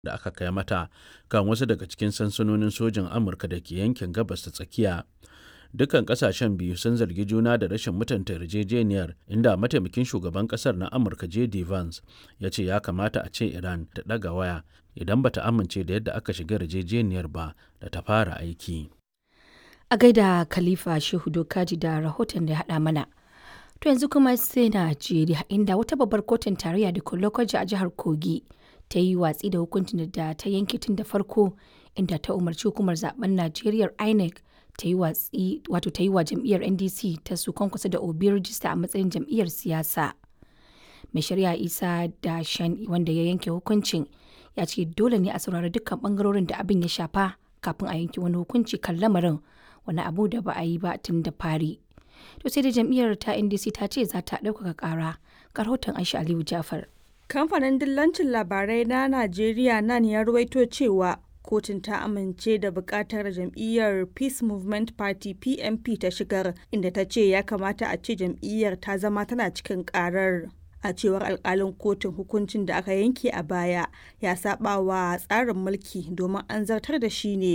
da aka kai mata kan wasu daga cikin sansanonin sojin Amurka da ke yankin gabas ta tsakiya. Dukkan kasashen biyu sun zargi juna da rashin mutunta yarjejeniyar inda mataimakin shugaban kasar na Amurka J.D. Vance ya ce ya kamata a ce Iran ta ɗaga waya idan bata amince da yadda aka shiga yarjejeniyar ba da ta fara aiki. A gaida Khalifa Shehu Dokaji da rahoton da ya haɗa mana. To yanzu kuma sai Najeriya inda wata babbar kotun tarayya da Lokoja a jihar Kogi ta yi watsi da hukuncin da ta yanke tun da farko inda ta umarci hukumar zaben Najeriya INEC ta yi watsi wato ta yi wa jam'iyyar NDC ta su kwankwasa da Obi rijista a matsayin jam'iyyar siyasa. Mai shari'a Isa da Shan wanda ya yanke hukuncin ya ce dole ne a saurari dukkan bangarorin da abin ya shafa kafin a yanke wani hukunci kan lamarin wani abu da ba a yi ba tun da fari. To sai da jam'iyyar ta NDC ta ce za ta ɗaukaka ƙara. Ga rahoton Aisha Aliyu Jafar. Kamfanin dillancin labarai na Najeriya nan ya ruwaito cewa kotun ta amince da bukatar jam'iyyar Peace Movement Party PMP ta shigar inda ta ce ya kamata a ce jam'iyyar ta zama tana cikin karar. A cewar alkalin kotun hukuncin da aka yanke a baya ya saba wa tsarin mulki domin an zartar da shi ne